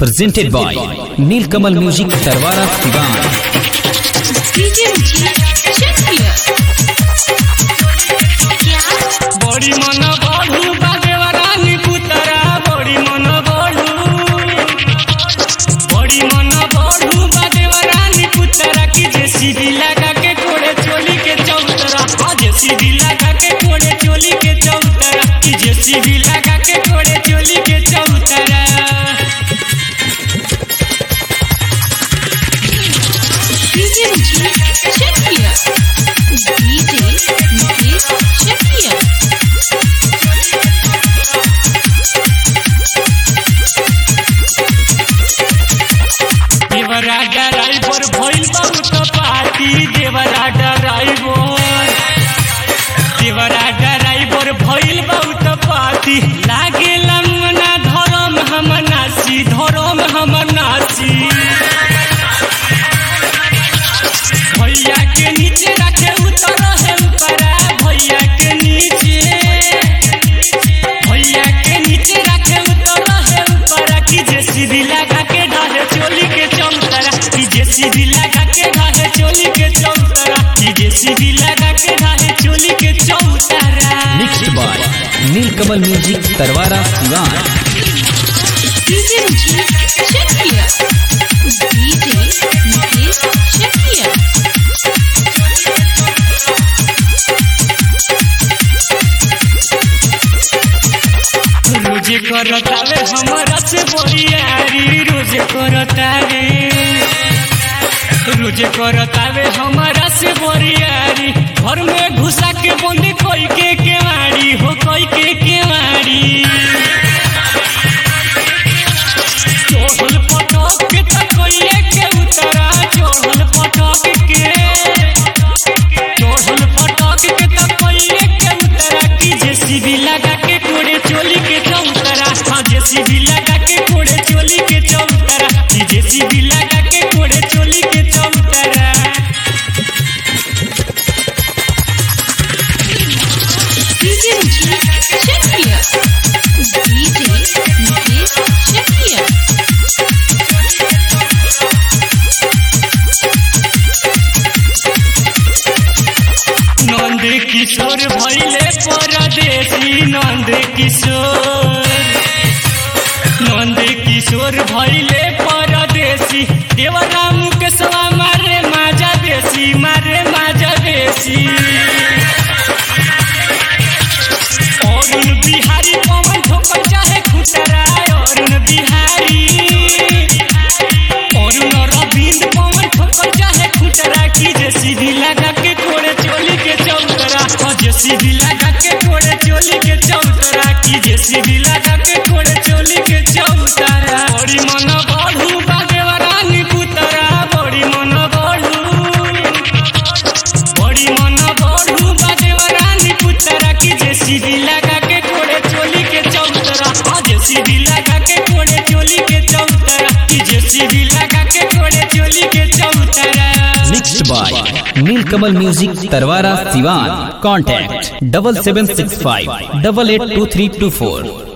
presented by Nilkamal Music Tarwara Sivan. DJ check here. क्या बड़ी मन बढ़ू बागेवारानी पुतरा बड़ी मन बढ़ू बड़ी मन बढ़ू बागेवारानी पुतरा की जेसीबी लगा के कोड़े चोली के चौतरा हाँ जेसीबी लगा के कोड़े चोली के चौतरा की जेसीबी लगा के कोड़े चोली के चौतरा DJ check here. DJ check here. देवरा ड्राइवर भइल बहुत पार्टी देवरा ड्राइवर देवरा ड्राइवर भइल बहुत पार्टी लागे लमना धरम हम नासी धरम हम नासी भैया के नीचे रखे उतर है ऊपरा भैया के नीचे भैया के नीचे रखे उतर है ऊपरा की जेसीबी लगा के ढाहे चोली के चौतरा की जेसीबी लगा के ढाहे चोली के चौतरा की जेसीबी लगा के ढाहे चोली के चौतरा Mixed by Nilkamal Music Tarwara Sivan. DJ check here. DJ check here. रोजे करतावे हमारा से बोरियारी रोजे करतावे रोजे करतावे हमारा से बोरियारी घर में घुसा के बंदी कोई के केवाड़ी हो कोई के केवाड़ी चोहल पटक के त कोई के उतरा चोहल पटक के चोहल पटक के त कोई के उतरा की जेसीबी लगा के कोड़े चोली के चौतरा हाँ जेसीबी लगा के कोड़े चोली के चौतरा की जेसीबी लगा के कोड़े चोली के चौतरा DJ check here. DJ check here. Nand Kishore भैले परदेसी नंद किशोर नंद किशोर भैले परदेसी देवराम के सवा मारे माजा देसी मारे माजा देसी अरुण बिहारी पवन ठोकर चाहे खुटरा अरुण बिहारी अरुण रविंद्र पवन ठोकर चाहे खुटरा की जेसीबी लगा के कोड़े चोली के चौतरा हाँ जेसीबी लगा के कोड़े चोली के चौतरा की जेसीबी लगा के कोड़े चोली के चौतरा बड़ी मन बढ़ू बागेवारानी पुतरा बड़ी मन बढ़ू बड़ी मन बढ़ू बागेवारानी पुतरा की जेसीबी लगा के कोड़े चोली के चौतरा हाँ जेसीबी लगा के कोड़े चोली के चौतरा की जेसीबी लगा के कोड़े चोली के चौतरा Mixed by Nilkamal Music Tarwara Sivan. Contact double seven six five double eight two three two four.